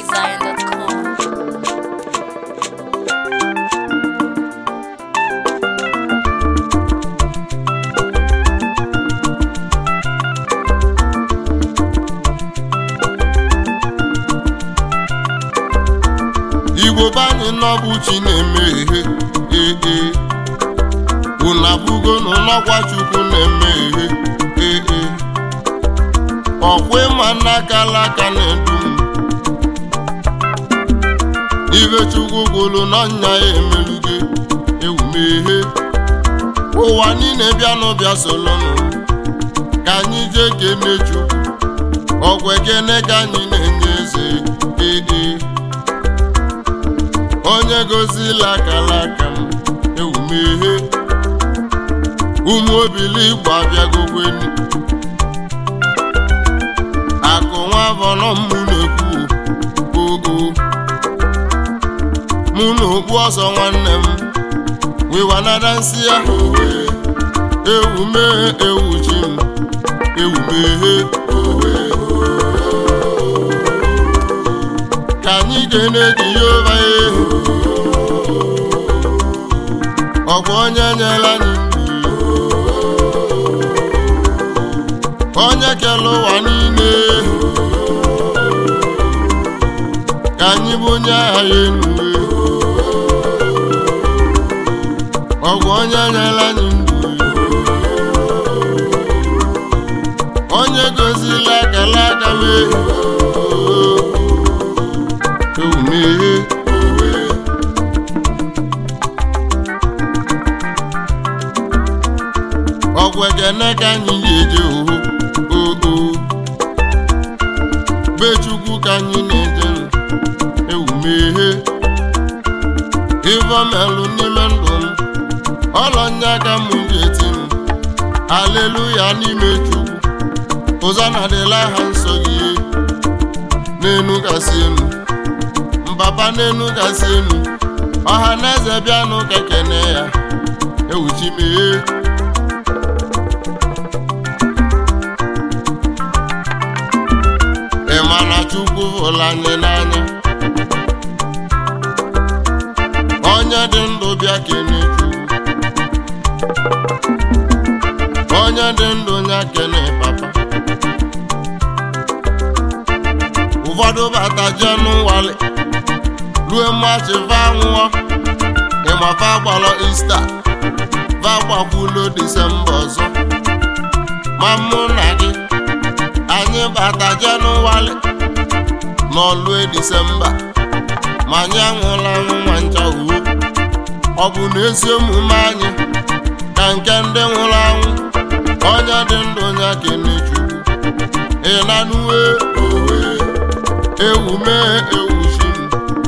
PraiseZion.com. igbo banyị n'ọbụ chi na-eme ihe ee unu abụgo n'ọkwa chukwu na-eme ihe ee ọkwa ịma n'aka alaka na-edu m ibe chukwu gwụrụ n'ọnya ya emeluge ewumehe ụwa niile bịa n'ụbịa solonụ ka anyị jee kene chukwu ọgwa ekene ka anyị na-enye eze ee onye gozila akala aka m ewumehe ụmụ obili igbo abịagogweni akụ nwa bọnọ mụ na-ekwu oo mụ na okpu ọsọ nwanne m wiwanada nsị ya owe ewumee ewuchi m ewumeghe owe ka anyị ga-ene jehova ehu ọkwa onye nyela anyị ndụ onye kere ụwa niile ka anyị bụ onye agha ya enu ọgwụ onye nyela anyị ndụ onye gozila akala aka mee ewumeghe owe ọgwụ ekene ka anyị na-eje oho oo be chukwu ka anyị na-eje ewumeghe ivomelụ n'ime ndụ m ọlọnya ka m ga-eti m aleluya n'ime chukwu ụzọ na-adịla ha nsọ gị n'enu kasị enu mbaba n'enu kasị enu ọha na eze bịanụ ka kene ya ewuchimeghe ị ma na chukwu hụrụ anyị n'anya onye dị ndụ bịa kene chukwu onye dị ndụ nya kene papa ụfọdụ bata jee n'ụwali rue mmachi va nwụọ ịmafa gbalọ ista va gbakwulo disemba ọzọ ma mụ na gị anyị bata jenụwarị n'ọlue disemba ma anyị anwụla nwa ncha uwe ọ bụ na ezi omume anyị ka nke ndị nwụrụ anwụ onye dị ndụ ya kene chukwu ịnanuwe owe ewu mee ewu chi m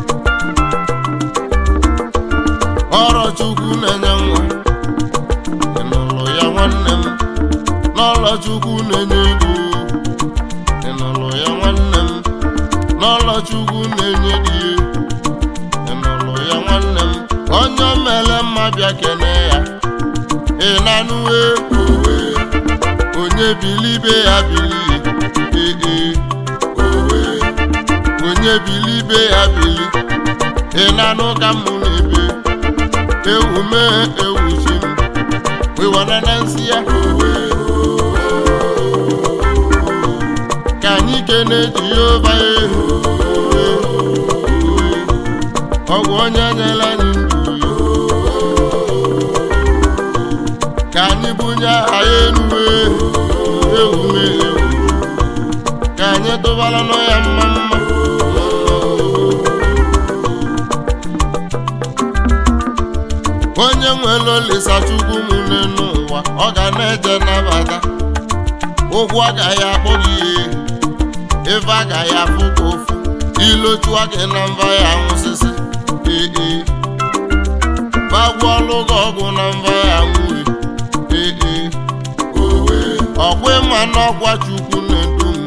ọrọ chukwu na-enye nwa ị nụrụ ya nwanne m n'ọlọ chukwu na-enye ego ị nụrụ ya nwanne m n'ọlọ chukwu na-enye di ị nụrụ ya nwanne m onye mere mma bịa kene ya ị na-anụwe owe onye bilibe ya bili ee owe onye bilibe ya bili ị na-anụ ka m na-ebe ewu mee ewu chi m wiwanana nsị ya owe ka anyị kene jehova ehu ọgwụ onye nyela anyị ndụ ka anyị bunye aha ya enuwe ewume ewu ka anyị tụbara nọ ya mma mma onye nwere olisa chukwu m n'ụwa ọ ga na-eje nabata ụgwọ agaghị akpọ gị ihe ife agaghị afụ ka ofu ilochua gị na mba ya nwụsịsị ee bagwuọlụ gị ọgwụ na mba ya nwuri ee owe ọkwa ịma n'ọkwa chukwu na-edu m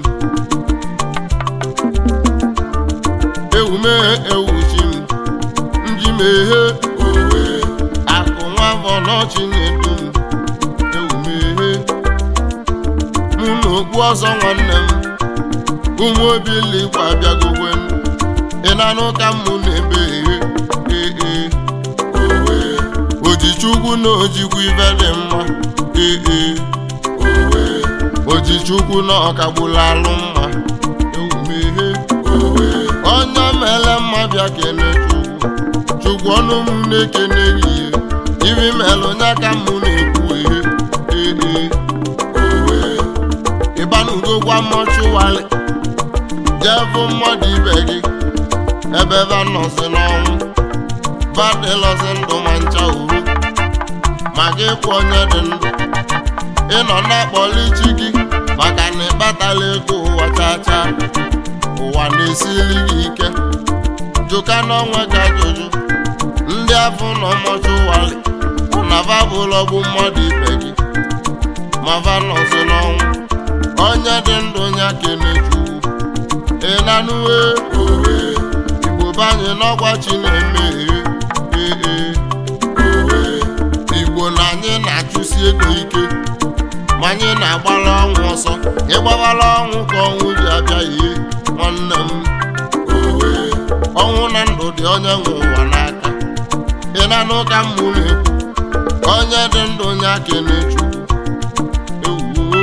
ewumeghe ewuchi m njimeghe owe akụ nwa afọ n'ọchị na-edu m ewumeghe mụ na okpu ọzọ nwanne m ụmụ obiligbo abịagogwe m ị na-anụ ka mụ na-ebe ehe ee owe ojichukwu na ojikwu ife dị mma ee owe ojichukwu na ọkagbula alụ mma ewumehe owe onye mele mma bịa kene chukwu chukwu ọnụ m na-ekene gị ihe ibi melụ nya ka mụ na-ekwu ehe ee owe ịbanugokwa mọchụwalị jee bụ mmadụ ibe gị ebe ebe nọzi n'ọnwụ badịlọzi ndụ ma ncha uru ma gị kwụ onye dị ndụ ịnọ na-akpọli chi gị maka na ịkpatala ego ụwa chacha ụwa na-esili gị ike jụka n'onwe gị ajụjụ ndị afọ nọ mọchụwalị na babụlọgbu mmadụ ibe gị ma va nọzi n'ọnwụ onye dị ndụ ya kenechukwu ị na-anụwe owe igbo banye n'ọgwa chi na-emeghe ee owe igbo na anyị na-achụsi ego ike ma anyị na-agbara ọnwụ ọsọ ịgbabara ọnwụ ka ọnwụ ji abịa ihe nwanne m owe ọnwụ na ndụ dị onye nwe ụwa n'aka ị na-anụ ka mmụ na-ekwu onye dị ndụ ya kenechukwu ewuo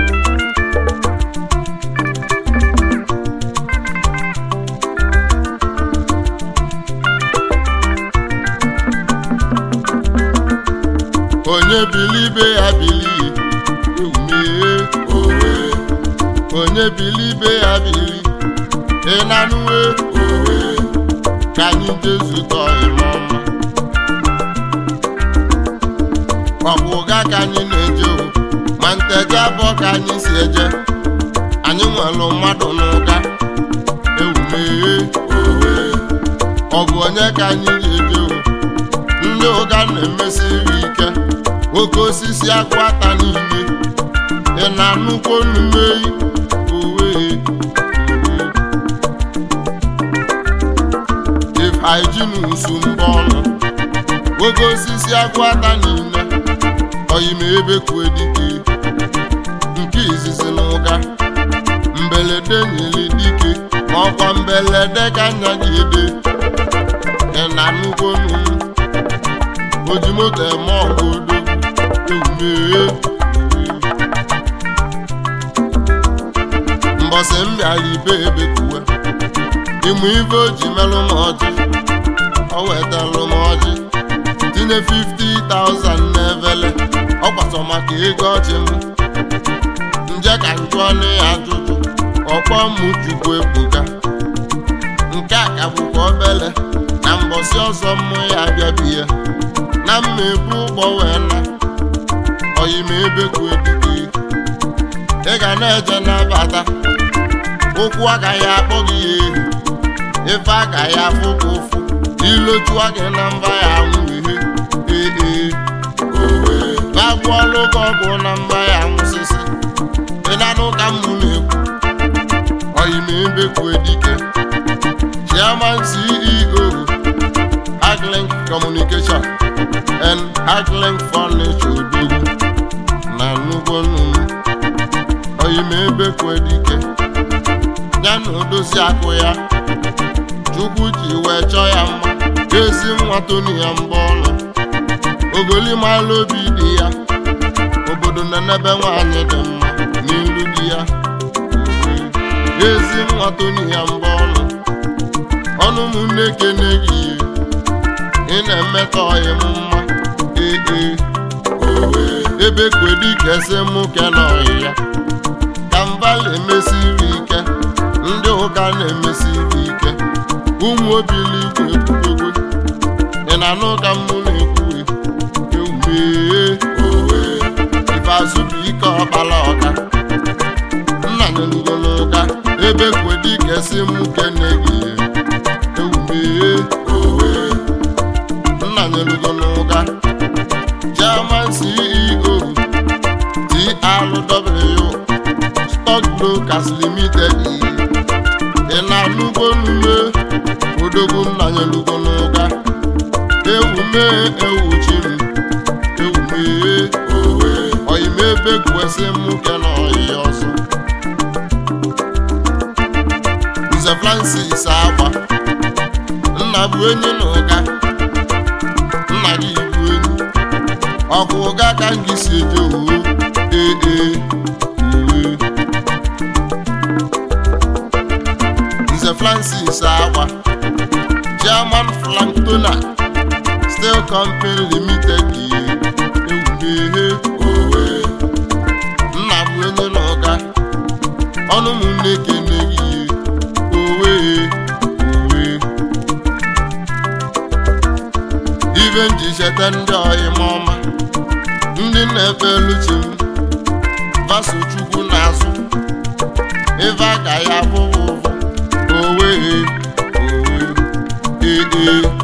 onye bilibe ya bilie ewumee owe onye bilibe ya bili ị na-anụwe owe ka anyị jezutọ ịmọma ọ bụ ụga ka anyị na-eje o ma nteje abụọ ka anyị si eje anyị nwere mmadụ n'ụga ewumee owe ọ bụ onye ka anyị ji eje o ndị ụga na-emesiri ike oke osisi akwụ ata niile ị na-anụkwo nnumeyi owe if hygiene usu mbọ ọnụ oke osisi akwụ ata niile oyime ebe kwue dike nke izizi na ụga mbelede nyere dike ma ọkwa mbelede ka nya gị ede ị na-anụkwo nnu oji moto eme ọgụ odogwu ewumee mbọsị m bịara ibe ebe kuwe ịmụ ife o ji melụ m ọjị o wetalụ m ọjị tinye 50,000 n'evele ọ kwasọ maka ego ọjị m nje ka njụ ọnụ ya ajụjụ ọkpọ m chukwu ebuka nke a ka bụkwa obele na mbọsị ọzọ mmụ ya abịabie na mma ebu ụgbọ wee na oyime ebe kwue dike ị ga na-eje nabata ụkwụ agaghị akpọ gị ya ehi ife agaghị afụ gị ụfụ ilochua gị na mba ya anwụ ihe ee owe bagbuọlụ gị ọgwụ na mba ya anwụsịsị ị na-anụ ka mmụ na-ekwu oyime ebe kwue dike chairman ceo Aglink Communication and Aglink Furniture Odogwu na nnukwu nnụnụ oyime ebe kwedike ya na odozi akụ ya Chukwu ji wee chọọ ya mma ezi nwa toni ya mbọ ọnụ ogolimalụ obi dị ya obodo na-enebe nwaanyị dị mma n'ilu di ya ezi nwa toni ya mbọ ọnụ ọnụ m na-ekene gị ị na-emetọ ọyị m mma ee owe ebe kwedi kese mụ ke n'ọyị ya ka mbala emesiri ike ndị ụka na-emesiri ike ụmụ obili igwe ekwudogo ị na-anụ ka mmụ na-ekwuwe ewumee owe ifeazụ bụ ike ọkpala ọka nna nyelugo n'ụka ebe kwedi kesi mụ kene gị ewumee owe nna nyelugo n'ụka chairman ceo trw stock brokers limited ị na-anụgo n'ume odogwu nna nyelugo n'ụka ewume ewuchi m ewumee owe oyime ebe kwesị mụ ke na ọyị ọzọ nze francis agba nna bụ enyi na ụga nna gị bụ enyi ọkụ ụga ka m gị si eje oo ee ee ee nze francis agba german flanktona steel company limited ewumehe owe nna bụ onye na ụga ọnụ m na-ekene gị owe owe ibe m ji cheta ndị ọyịm ọma ndị na-ekpelu chi m vaso chukwu n'azụ ife agaghị abụ ụvụ owe owe ee ee